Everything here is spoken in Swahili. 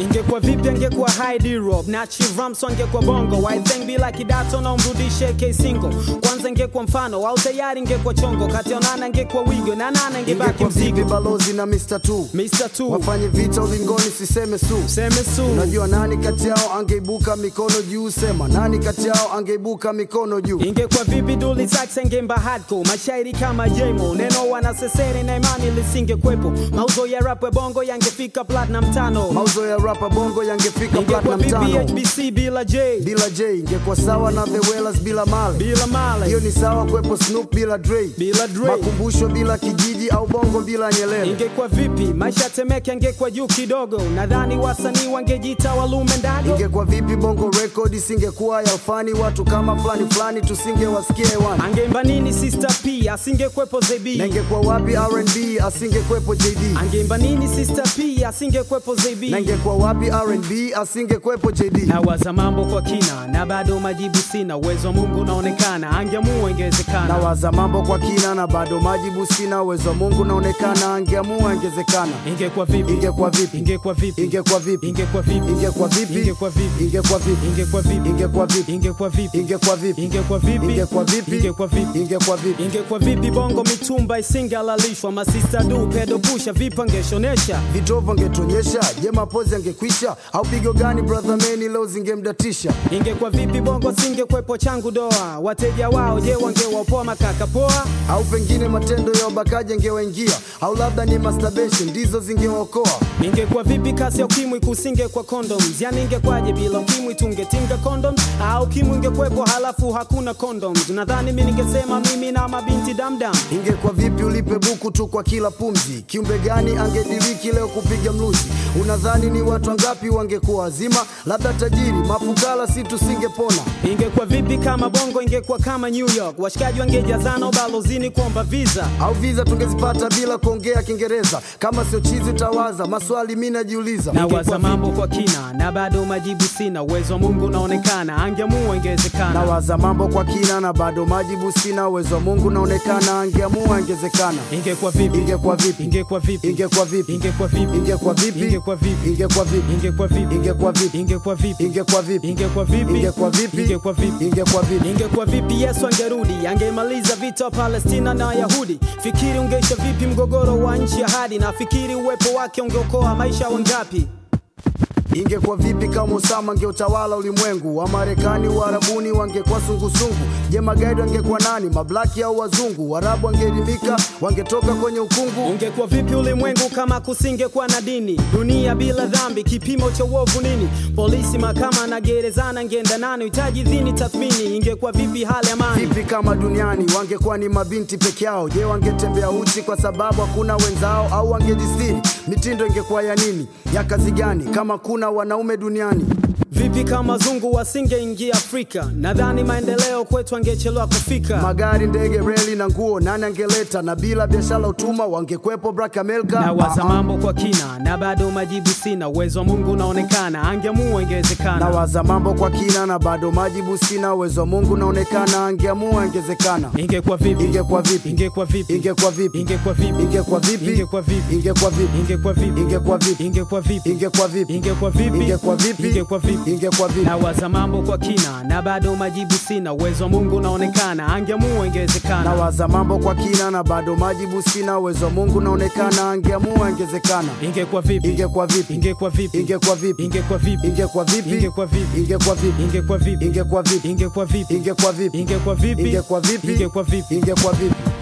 ingekuwa vipi angekuwa Heidi Rob na Chiramso angekuwa bongo I think bila kidato na umrudishe K single kwanza ingekuwa mfano au tayari ingekuwa chongo kati ya nana ingekuwa wigo na nana ingebaki ingekuwa vipi mzigo balozi na Mr. Two Mr. Two wafanye vita ulingoni siseme su seme su unajua nani kati yao angeibuka mikono juu sema nani kati yao angeibuka mikono juu ingekuwa vipi duli sax angemba hardcore mashairi kama jemo neno wanasesere na imani lisingekwepo mauzo ya rap ya bongo yangefika platinum tano mauzo ya rapa bongo yangefika ingekuwa platinum vipi tano HBC bila J bila J ingekuwa sawa na The Wellers bila Male bila Male hiyo ni sawa kwepo Snoop bila Dre bila Dre makumbusho bila kijiji au bongo bila Nyerere ingekuwa vipi maisha temeke angekuwa juu kidogo nadhani wasanii wangejiita walume ndago ingekuwa vipi bongo record isingekuwa ya ufani watu kama fulani fulani tusingewasikia hewani angeimba nini sister p asingekwepo na zb ingekuwa wapi R&B asingekwepo JD angeimba nini sister p asingekwepo zb na ingekuwa wapi R&B asingekwepo JD nawaza mambo kwa kina na bado majibu sina uwezo wa mungu unaonekana angeamua ingewezekana nawaza mambo kwa kina na bado majibu sina uwezo wa Mungu naonekana angeamua ingezekana ingekuwa vipi ingekuwa vipi ingekuwa vipi ingekuwa vipi ingekuwa vipi ingekuwa vipi ingekuwa vipi ingekuwa vipi ingekuwa vipi ingekuwa vipi ingekuwa vipi ingekuwa vipi ingekuwa vipi ingekuwa vipi ingekuwa vipi ingekuwa vipi ingekuwa vipi bongo mitumba isingehalalishwa masista du pedo pusha vipi angeshonesha vitovu angetonyesha je mapozi angekwisha au pigo gani brother meni leo zingemdatisha ingekuwa vipi bongo singekwepo changu doa wateja wao je wangewapoa makaka poa au pengine matendo ya ubakaji angewaingia au labda ni masturbation ndizo zingewaokoa ingekuwa vipi kasi ya ukimwi kusinge kwa condoms yani ingekwaje bila ukimwi tungetinga condoms au ukimwi ingekwepo halafu hakuna condoms nadhani mi ningesema mimi na mabinti damdam ingekuwa vipi ulipe buku tu kwa kila pumzi kiumbe gani angediriki leo kupiga mluzi unadhani ni watu wangapi wangekuwa wazima labda tajiri mafukala si tusingepona ingekuwa vipi kama bongo ingekuwa kama new york washikaji wangejazana ubalozini kuomba visa au viza tungezipata bila kuongea kiingereza kama sio chizi utawaza maswali mi najiuliza nawaza mambo kwa kina na bado majibu sina uwezo wa mungu unaonekana angeamua ingewezekana nawaza mambo kwa kina na bado majibu sina uwezo wa mungu naonekana angeamua ingezekana ingekuwa vipi ingekuwa vipi ingekuwa vipi ingekuwa vipi ingekuwa vipi ingekuwa vipi ingekuwa vipi ingekuwa vipi ingekuwa vipi ingekuwa vipi ingekuwa vipi ingekuwa vipi ingekuwa vipi ingekuwa vipi ingekuwa vipi ingekuwa vipi ingekuwa vipi yesu angerudi angemaliza vita wa palestina na wayahudi fikiri ungeisha vipi mgogoro wa nchi ya hadi na fikiri uwepo wake ungeokoa maisha wangapi ingekuwa vipi kama Osama angeutawala ulimwengu wa Marekani Waarabuni wangekuwa sungusungu je magaidi wangekuwa nani mablaki au wazungu Waarabu wangeelimika wangetoka kwenye ukungu ungekuwa vipi ulimwengu kama kusingekuwa na dini dunia bila dhambi kipimo cha uovu nini polisi mahakama na gerezana ngeenda nani uhitaji dhini tathmini ingekuwa vipi hali ya amani vipi kama duniani wangekuwa ni mabinti peke yao je wangetembea uchi kwa sababu hakuna wenzao au wangejistiri mitindo ingekuwa ya nini ya kazi gani kama kuna wanaume duniani vipi kama wazungu wasingeingia afrika nadhani maendeleo kwetu angechelewa kufika magari ndege reli na nguo nani angeleta na bila biashara utuma wangekwepo Black America na waza Ah, ah. mambo kwa kina na bado majibu sina uwezo wa mungu unaonekana angeamua ingewezekana nawaza mambo kwa kina na bado majibu sina uwezo wa mungu naonekana angeamua ingezekana ingekuwa vipi ingekuwa vipi ingekuwa vipi ingekuwa vipi ingekuwa vipi ingekuwa vipi ingekuwa vipi ingekuwa vipi ingekuwa vipi ingekuwa vipi ingekuwa vipi ingekuwa vipi ingekuwa vipi ingekuwa vipi ingekuwa vipi ingekuwa vipi na waza mambo kwa kina na bado majibu sina uwezo wa mungu unaonekana angeamua ingewezekana nawaza mambo kwa kina na bado majibu sina uwezo wa mungu naonekana angeamua ingezekana ingekuwa vipi ingekuwa vipi ingekuwa vipi ingekuwa vipi ingekuwa vipi ingekuwa vipi ingekuwa vipi ingekuwa vipi ingekuwa vipi ingekuwa vipi ingekuwa vipi ingekuwa vipi ingekuwa vipi ingekuwa vipi ingekuwa vipi ingekuwa vipi